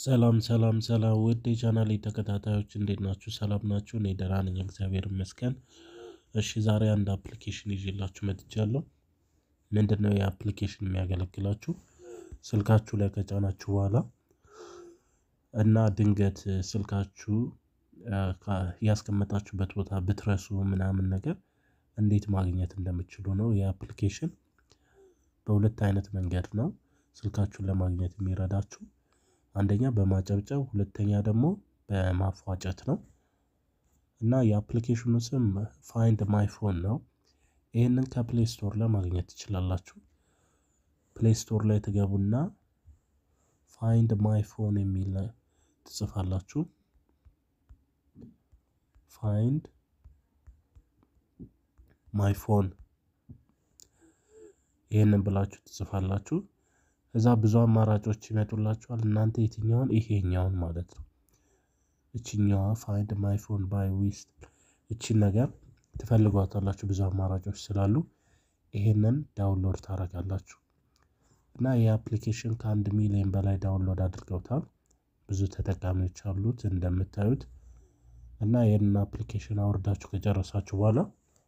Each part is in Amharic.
ሰላም ሰላም ሰላም ውድ የቻናሌ ተከታታዮች እንዴት ናችሁ? ሰላም ናችሁ? እኔ ደህና ነኝ፣ እግዚአብሔር ይመስገን። እሺ ዛሬ አንድ አፕሊኬሽን ይዤላችሁ መጥቻለሁ። ምንድን ነው የአፕሊኬሽን የሚያገለግላችሁ? ስልካችሁ ላይ ከጫናችሁ በኋላ እና ድንገት ስልካችሁ ያስቀመጣችሁበት ቦታ ብትረሱ ምናምን ነገር እንዴት ማግኘት እንደምችሉ ነው። የአፕሊኬሽን በሁለት አይነት መንገድ ነው ስልካችሁን ለማግኘት የሚረዳችሁ አንደኛ በማጨብጨብ ሁለተኛ ደግሞ በማፏጨት ነው። እና የአፕሊኬሽኑ ስም ፋይንድ ማይ ፎን ነው። ይህንን ከፕሌይ ስቶር ላይ ማግኘት ትችላላችሁ። ፕሌይ ስቶር ላይ ትገቡና ፋይንድ ማይ ፎን የሚል ትጽፋላችሁ። ፋይንድ ማይ ፎን ይህንን ብላችሁ ትጽፋላችሁ። እዛ ብዙ አማራጮች ይመጡላችኋል። እናንተ የትኛውን ይሄኛውን ማለት ነው እችኛዋ ፋይንድ ማይ ፎን ባይ ዊስት እቺን ነገር ትፈልጓታላችሁ። ብዙ አማራጮች ስላሉ ይሄንን ዳውንሎድ ታደርጋላችሁ። እና ይህ አፕሊኬሽን ከአንድ ሚሊዮን በላይ ዳውንሎድ አድርገውታል። ብዙ ተጠቃሚዎች አሉት እንደምታዩት። እና ይህንን አፕሊኬሽን አውርዳችሁ ከጨረሳችሁ በኋላ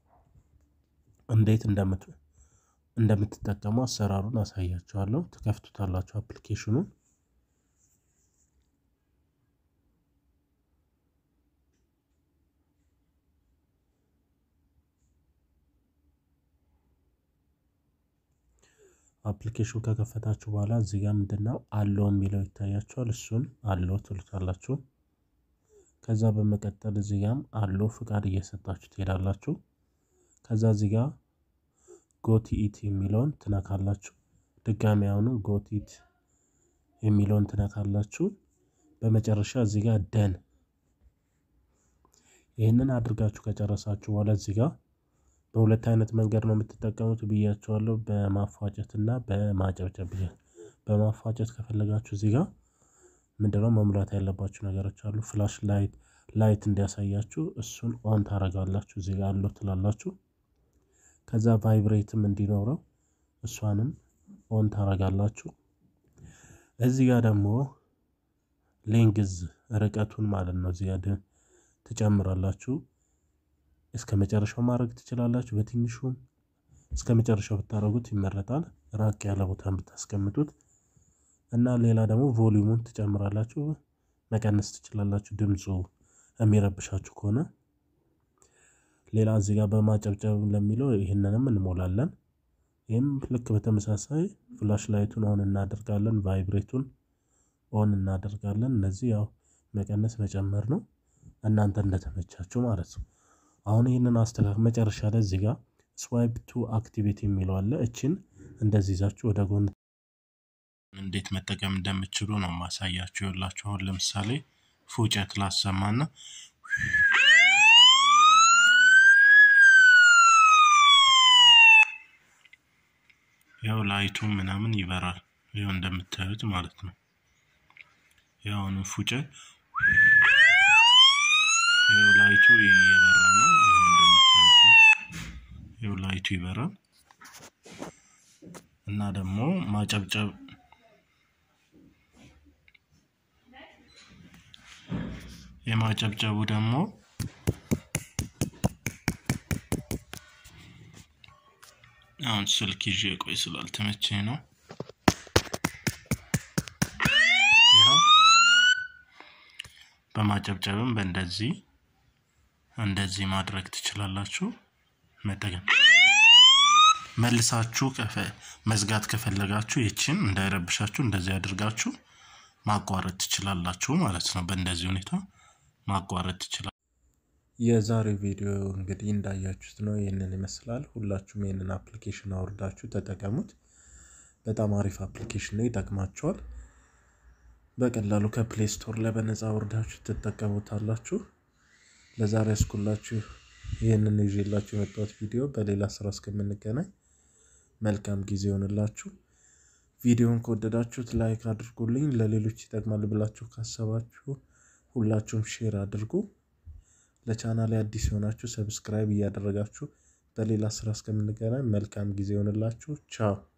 እንዴት እንደምትጠቀሙ አሰራሩን አሳያችኋለሁ። ትከፍቱታላችሁ አፕሊኬሽኑን አፕሊኬሽን ከከፈታችሁ በኋላ እዚህ ጋር ምንድነው አለው የሚለው ይታያችኋል። እሱን አለው ትሉታላችሁ። ከዛ በመቀጠል እዚህ ጋም አለው ፍቃድ እየሰጣችሁ ትሄዳላችሁ። ከዛ እዚህ ጋር ጎቲኢት የሚለውን ትነካላችሁ። ድጋሚ አሁኑ ጎቲት የሚለውን ትነካላችሁ። በመጨረሻ እዚህ ጋር ደን ይህንን አድርጋችሁ ከጨረሳችሁ በኋላ እዚህ ጋር በሁለት አይነት መንገድ ነው የምትጠቀሙት ብያቸዋለሁ። በማፏጨት እና በማጨብጨብ። በማፏጨት ከፈለጋችሁ እዚህ ጋር ምንድነው መሙላት ያለባችሁ ነገሮች አሉ። ፍላሽ ላይት ላይት እንዲያሳያችሁ እሱን ኦን ታደርጋላችሁ። እዚህ ጋር አለው ትላላችሁ። ከዛ ቫይብሬትም እንዲኖረው እሷንም ኦን ታደርጋላችሁ። እዚህ ጋር ደግሞ ሌንግዝ ርቀቱን ማለት ነው እዚህ ጋር ትጨምራላችሁ። እስከ መጨረሻው ማድረግ ትችላላችሁ። በትንሹም እስከ መጨረሻው ብታደርጉት ይመረጣል። ራቅ ያለ ቦታ ብታስቀምጡት እና ሌላ ደግሞ ቮሊዩሙን ትጨምራላችሁ፣ መቀነስ ትችላላችሁ። ድምፁ የሚረብሻችሁ ከሆነ ሌላ እዚህ ጋር በማጨብጨብ ለሚለው ይህንንም እንሞላለን። ይህም ልክ በተመሳሳይ ፍላሽ ላይቱን ኦን እናደርጋለን፣ ቫይብሬቱን ኦን እናደርጋለን። እነዚህ ያው መቀነስ መጨመር ነው፣ እናንተ እንደተመቻችሁ ማለት ነው። አሁን ይህንን አስተካክል። መጨረሻ ላይ እዚህ ጋር ስዋይፕ ቱ አክቲቬት የሚለው አለ። እችን እንደዚህ ይዛችሁ ወደ ጎን እንዴት መጠቀም እንደምችሉ ነው ማሳያችሁ። ይኸውላችሁ አሁን ለምሳሌ ፉጨት ላሰማና ያው ላይቱ ምናምን ይበራል። ይኸው እንደምታዩት ማለት ነው። ያው አሁን ፉጨት ይኸው ላይቱ እየበራ ነው። ይኸው እንደምታዩት ነው። ይኸው ላይቱ ይበራል እና ደግሞ ማጨብጨብ የማጨብጨቡ ደግሞ አሁን ስልክ ይዤ ቆይ ስላልተመቸኝ ነው። በማጨብጨብም በእንደዚህ እንደዚህ ማድረግ ትችላላችሁ። መጠቀም መልሳችሁ መዝጋት ከፈለጋችሁ ይችን እንዳይረብሻችሁ እንደዚህ አድርጋችሁ ማቋረጥ ትችላላችሁ ማለት ነው። በእንደዚህ ሁኔታ ማቋረጥ ትችላላችሁ። የዛሬው ቪዲዮ እንግዲህ እንዳያችሁት ነው። ይህንን ይመስላል። ሁላችሁም ይህንን አፕሊኬሽን አውርዳችሁ ተጠቀሙት። በጣም አሪፍ አፕሊኬሽን ነው፣ ይጠቅማችኋል። በቀላሉ ከፕሌይ ስቶር ላይ በነፃ አውርዳችሁ ትጠቀሙታላችሁ። ለዛሬ ያስኩላችሁ ይህንን ይዤላችሁ የመጣሁት ቪዲዮ። በሌላ ስራ እስከምንገናኝ መልካም ጊዜ ይሆንላችሁ። ቪዲዮን ከወደዳችሁት ላይክ አድርጉልኝ። ለሌሎች ይጠቅማል ብላችሁ ካሰባችሁ ሁላችሁም ሼር አድርጉ። ለቻናል አዲስ የሆናችሁ ሰብስክራይብ እያደረጋችሁ በሌላ ስራ እስከምንገናኝ መልካም ጊዜ ይሆንላችሁ። ቻው